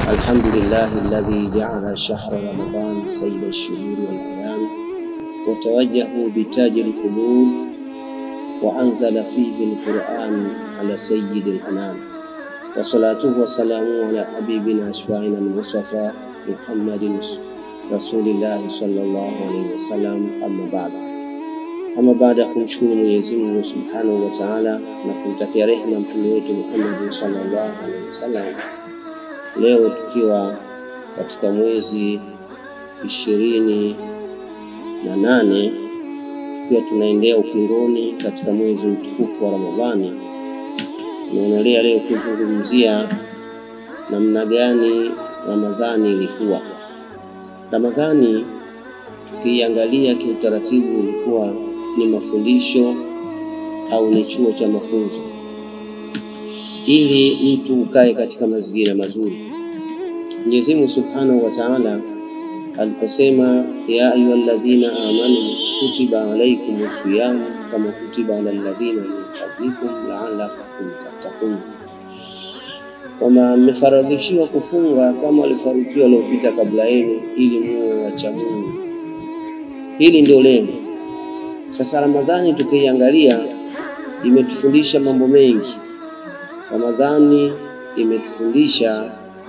الحمد لله الذي جعل شهر رمضان سيد الشهور والأيام وتوجه بتاج القلوب وأنزل فيه القرآن على سيد الأنام وصلاته وسلامه على حبيبنا أشفاعنا المصطفى محمد رسول الله صلى الله عليه وسلم أما بعد ama baada ya kumshukuru Mwenyezi Mungu Subhanahu wa Ta'ala na kumtakia rehema mtume wetu Muhammad sallallahu alaihi wasallam, leo tukiwa katika mwezi ishirini na nane tukiwa tunaendea ukingoni katika mwezi mtukufu wa Ramadhani, tunaendelea leo kuzungumzia namna gani Ramadhani ilikuwa. Ramadhani ukiiangalia kiutaratibu ilikuwa ni mafundisho au ni chuo cha mafunzo, ili mtu ukae katika mazingira mazuri. Mwenyezi Mungu Subhanahu wa Ta'ala aliposema, ya ayyuhalladhina amanu kutiba alaykumus siyam kama kutiba alal ladhina min qablikum la'allakum tattaqun, kwamba mmefaradhishiwa kufunga kama walifarikiwa waliopita kabla yenu, ili muwe wacha Mungu. Hili ndio lengo. Sasa Ramadhani tukiiangalia, imetufundisha mambo mengi. Ramadhani imetufundisha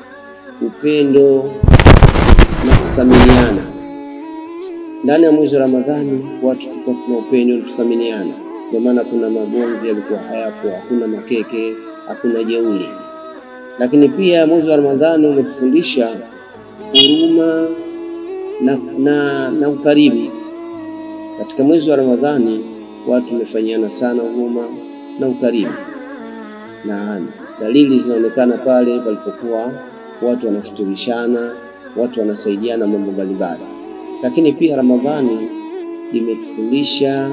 upendo na kuthaminiana. Ndani ya mwezi wa Ramadhani watu tulikuwa tuna upendo na kuthaminiana, kwa maana kuna magomvi yalikuwa hayapo, hakuna makeke, hakuna jeuri. Lakini pia mwezi wa Ramadhani umetufundisha huruma na, na, na ukarimu. Katika mwezi wa Ramadhani watu wamefanyiana sana huruma na ukarimu, na dalili zinaonekana pale palipokuwa watu wanafuturishana, watu wanasaidiana mambo mbalimbali. Lakini pia Ramadhani imetufundisha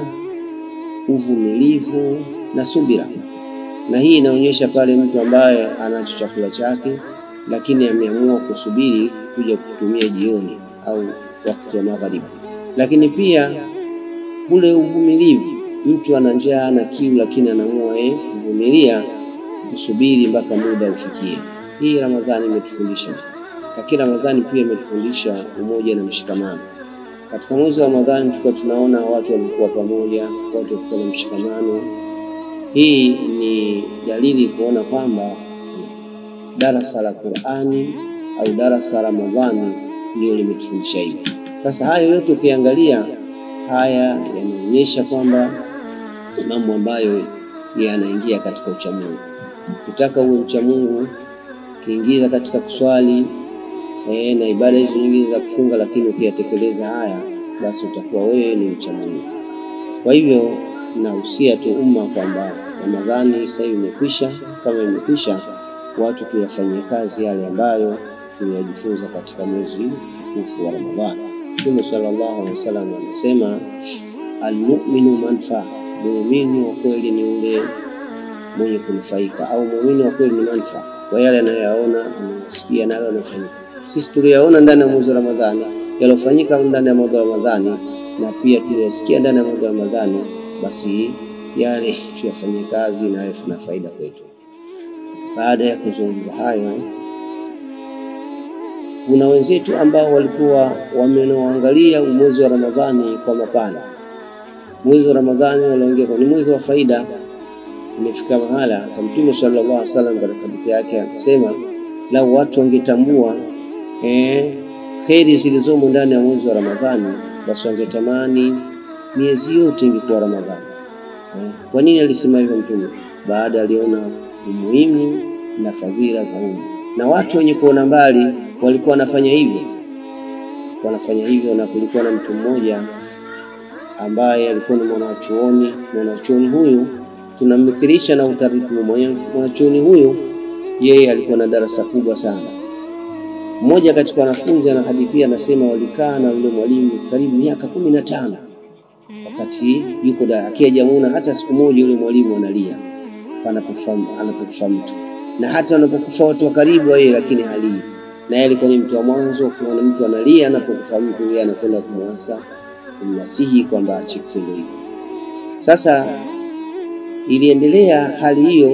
uvumilivu na subira, na hii inaonyesha pale mtu ambaye anacho chakula chake, lakini ameamua kusubiri kuja kutumia jioni au wakati wa magharibi. Lakini pia ule uvumilivu, mtu ana njaa na kiu, lakini anaamua yeye kuvumilia kusubiri mpaka muda ufikie. Hii Ramadhani imetufundisha. Lakini Ramadhani pia imetufundisha umoja na mshikamano. Katika mwezi wa Ramadhani tulikuwa tunaona watu walikuwa pamoja, watu walikuwa na mshikamano. Hii ni dalili kuona kwamba darasa la Qur'ani au darasa la Ramadhani ndio limetufundisha hivi. Sasa hayo yote ukiangalia haya yanaonyesha kwamba ni mambo ambayo yanaingia katika uchamungu. Ukitaka uwe mchamungu, ukiingiza katika kuswali eh, na ibada hizo nyingine za kufunga, lakini ukiyatekeleza haya, basi utakuwa wewe ni mchamungu. Kwa hivyo nahusia tu umma kwamba Ramadhani sasa hivi imekwisha. Kama imekwisha, watu tuyafanyie kazi yale ambayo tuliyajifunza katika mwezi mtukufu wa Ramadhani. Mtume sallallahu alaihi wasallam anasema almu'minu manfaa, muumini wa kweli ni ule mwenye kunufaika, au muumini wa kweli ni manfaa kwa yale anayoyaona, anayosikia na yale yanayofanyika. Sisi tuliyaona ndani ya mwezi wa Ramadhani, yaliyofanyika ndani ya mwezi wa Ramadhani, na pia tuliyosikia ndani ya mwezi wa Ramadhani, basi yale tuyafanyie kazi na yawe na faida kwetu. Baada ya kuzungumza hayo kuna wenzetu ambao walikuwa wamenuangalia mwezi wa Ramadhani kwa mapana. Mwezi wa Ramadhani waliingia kwa ni mwezi wa faida. Imefika mahala kwa Mtume sallallahu alaihi wasallam katika hadithi yake akasema, lau watu wangetambua eh, kheri zilizomo ndani ya mwezi wa Ramadhani, basi wangetamani miezi yote ingekuwa Ramadhani. Eh, kwa nini alisema hivyo Mtume? Baada aliona umuhimu na fadhila za umma, na watu wenye kuona mbali walikuwa wanafanya hivyo, wanafanya hivyo. Na kulikuwa na mtu mmoja ambaye alikuwa ni mwanachuoni. Mwanachuoni huyu tunammithilisha na utaratibu. Mwanachuoni huyu yeye alikuwa na darasa kubwa sana. Mmoja katika wanafunzi anahadithia, anasema walikaa na yule mwalimu karibu miaka kumi na tano wakati yuko da akijamuona hata siku moja yule mwalimu analia anapokufa anapokufa mtu, na hata anapokufa watu wa karibu yeye, lakini halii na yeye alikuwa ni mtu wa mwanzo. Ukiona mtu analia anapokufa mtu, yeye anakwenda kumwasa kumnasihi kwamba ache kitendo hicho. Sasa iliendelea hali hiyo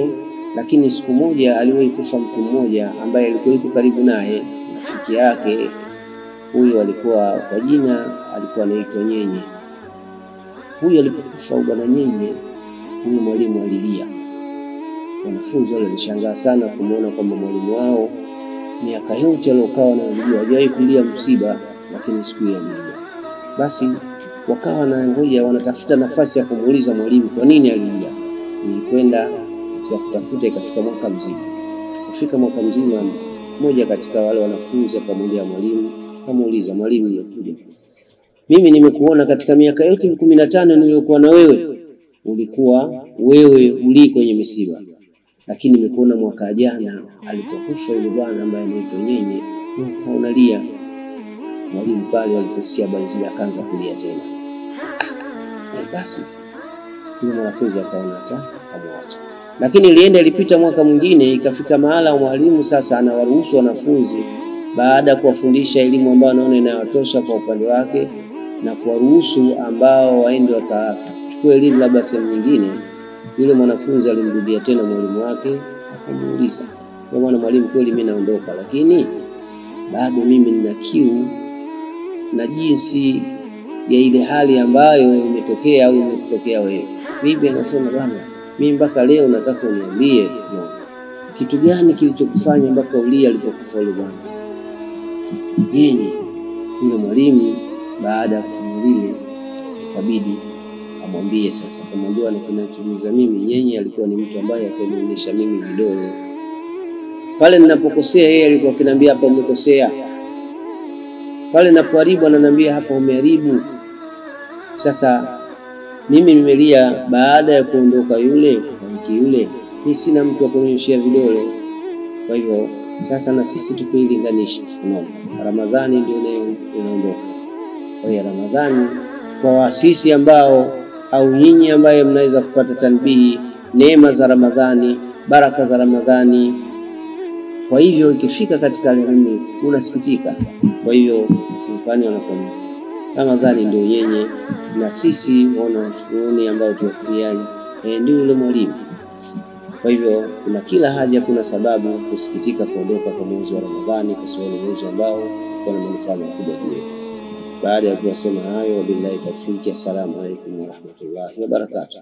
lakini siku moja aliwahi kufa mtu mmoja ambaye alikuwa yuko karibu naye, rafiki yake huyo. Alikuwa kwa jina alikuwa anaitwa Nyenye. Huyu alipokufa bwana Nyenye, huyu mwalimu alilia. Wanafunzi wale walishangaa sana kumwona kwamba mwalimu wao miaka yote aliokaa wanamjua hajawahi kulia msiba, lakini siku hiyo alilia. Basi wakawa na ngoja wanatafuta nafasi ya kumuuliza mwalimu kwa nini alilia. Nilikwenda katika kutafuta, ikafika mwaka mzima. Kufika mwaka mzima, mmoja katika wale wanafunzi akamwendea mwalimu, akamuuliza mwalimu, nimekuja mimi, nimekuona katika miaka yote kumi na tano niliyokuwa na wewe, ulikuwa wewe ulii kwenye misiba, lakini nimekuona mwaka jana alipokufa yule bwana ambaye anaitwa Nyenye, unalia. Mwalimu pale waliposikia habari zile akaanza kulia tena. Basi yule mwanafunzi akaona hata akamwacha, lakini ilienda ilipita mwaka mwingine, ikafika mahala mwalimu sasa anawaruhusu wanafunzi baada ya kuwafundisha elimu ambayo anaona inayotosha kwa upande wake na kuwaruhusu ambao waende wakachukua elimu labda sehemu nyingine. Yule mwanafunzi alimrudia tena mwalimu wake akamuuliza, kwa maana mwalimu, kweli mimi naondoka, lakini bado mimi nina kiu na jinsi ya ile hali ambayo imetokea au imetokea wewe. Bibi anasema bwana, mimi mpaka leo nataka uniambie no, kitu gani kilichokufanya mpaka ulia alipokufa yule bwana Nyenye. Yule mwalimu baada ya kumlile, ikabidi amwambie sasa, kamwambia na kinachomuuza mimi, Nyenye alikuwa ni mtu ambaye akanionyesha mimi vidole pale ninapokosea, yeye alikuwa akiniambia hapa umekosea pale napoharibu ananiambia hapa umeharibu. Sasa mimi nimelia baada ya kuondoka yule mwanamke yule, mimi sina mtu wa kunyoshea vidole. Kwa hivyo sasa na sisi tukuilinganisha, unaona, Ramadhani ndio inaondoka. Kwa hiyo Ramadhani kwa wasisi ambao au nyinyi ambaye mnaweza kupata tanbihi, neema za Ramadhani, baraka za Ramadhani. Kwa hivyo ikifika katika mimi unasikitika. Kwa hivyo mfano wanakwambia Ramadhani ndio yenye na sisi wanachuoni ambao tuwafikiani e, ndio yule mwalimu. Kwa hivyo kuna kila haja, kuna sababu kusikitika kuondoka kwa mwezi wa Ramadhani, kwa sababu ni mwezi ambao kuna manufaa makubwa juu yetu. Baada ya kuyasema hayo, wabillahi tawfiki. Assalamu alaikum warahmatullahi wabarakatuh.